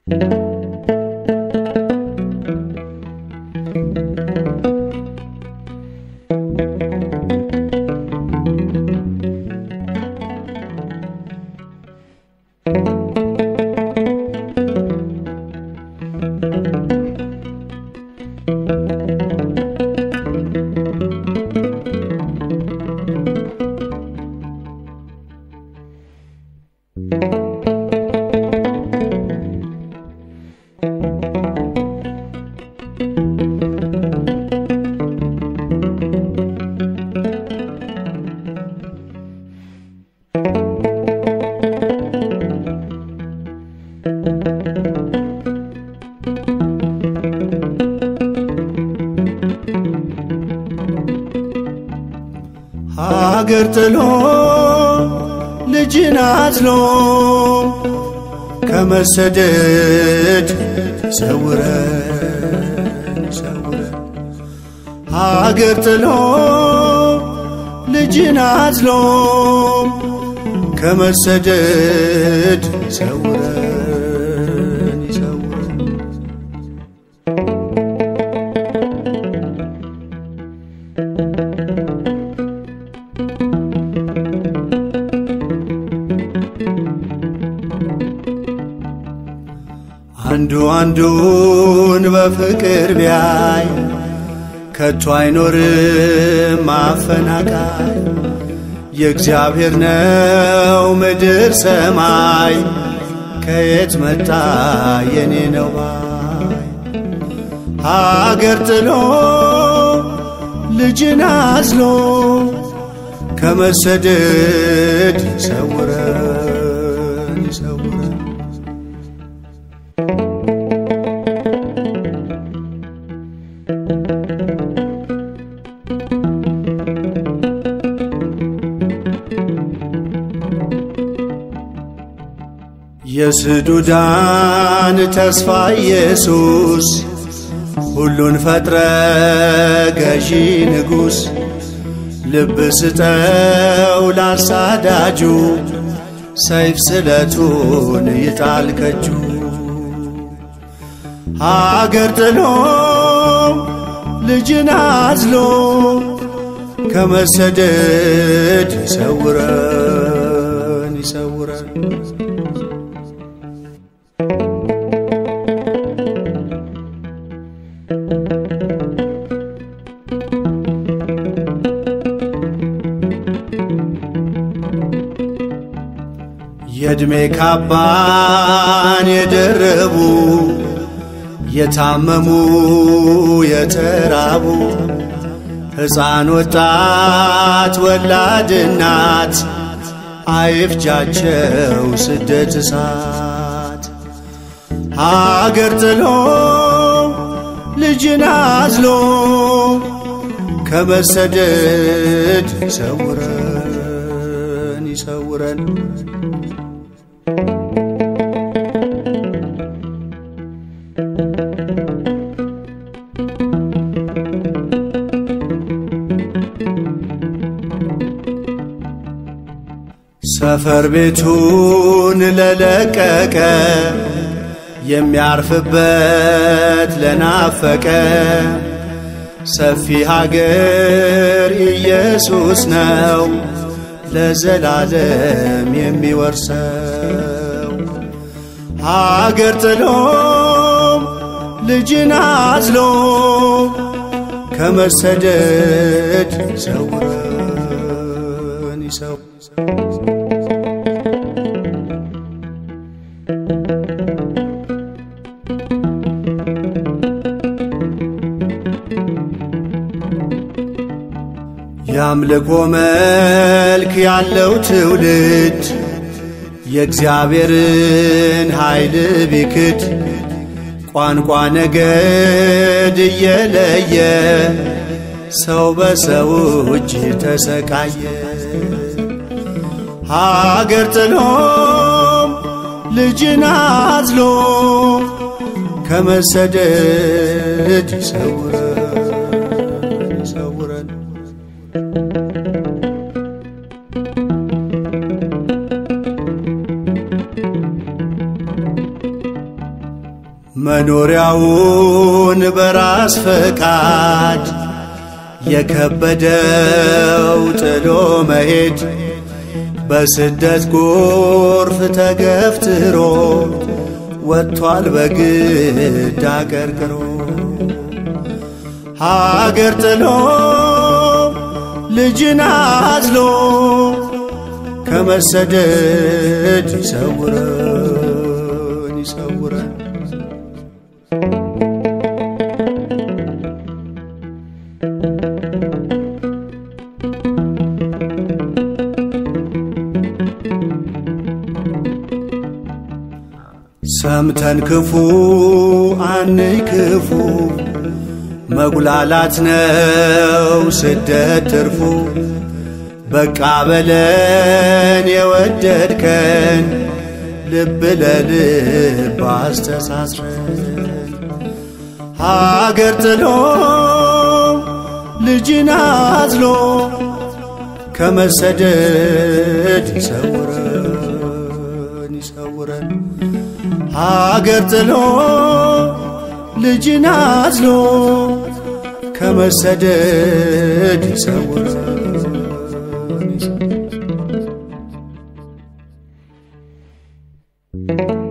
ሀገር ጥሎ ልጅን አዝሎ ከመሰደድ ሰውረን ሰውረን ሀገር ጥሎ ልጅን አዝሎ ከመሰደድ ሰውረን ይሰውረን አንዱ አንዱን በፍቅር ቢያይ ከቶ አይኖርም ማፈናቃይ። የእግዚአብሔር ነው ምድር ሰማይ፣ ከየት መጣ የኔ ነው ባይ። ሀገር ጥሎ ልጅን አዝሎ ከመሰደድ ይሰውረን ይሰውረን የስዱዳን ተስፋ ኢየሱስ ሁሉን ፈጥረ ገዢ ንጉሥ ልብ ስጠው ላሳዳጁ ሰይፍ ስለቱን ይጣል ከጁ ሀገር ጥሎ ልጅን አዝሎ ከመሰደድ ይሰውረን ይሰውረን የዕድሜ ካባን የደረቡ የታመሙ የተራቡ ሕፃን ወጣት ወላድ እናት አይፍጃቸው ስደት እሳት ሀገር ጥሎ ልጅን አዝሎ ከመሰደድ ይሰውረን ይሰውረን ሰፈር ቤቱን ለለቀቀ የሚያርፍበት ለናፈቀ ሰፊ ሀገር ኢየሱስ ነው ለዘላለም የሚወርሰው ሀገር ጥሎ ልጅን አዝሎ ከመሰደድ ይሰውረን ይሰው የአምልኮ መልክ ያለው ትውልድ የእግዚአብሔርን ኃይል ቢክድ ቋንቋ ነገድ እየለየ ሰው በሰው እጅ ተሰቃየ። ሀገር ጥሎም ልጅን አዝሎ ከመሰደድ ይሰውረን ይሰውረን። መኖሪያውን በራስ ፈቃድ የከበደው ጥሎ መሄድ በስደት ጎርፍ ተገፍትሮ ወጥቷል በግድ አገርግሮ ሀገር ጥሎ ልጅን አዝሎ ከመሰደድ ይሰውረን ይሰውረን። ሰምተን ክፉ አንይ ክፉ መጉላላት ነው ስደት ትርፉ። በቃ በለን የወደድከን ልብ ለልብ አስተሳስረን ሀገር ጥሎ ልጅን አዝሎ ከመሰደድ ይሰውረን ይሰውረን ሀገር ጥሎ ልጅን አዝሎ ከመሰደድ ይሰውረን ይሰውረን።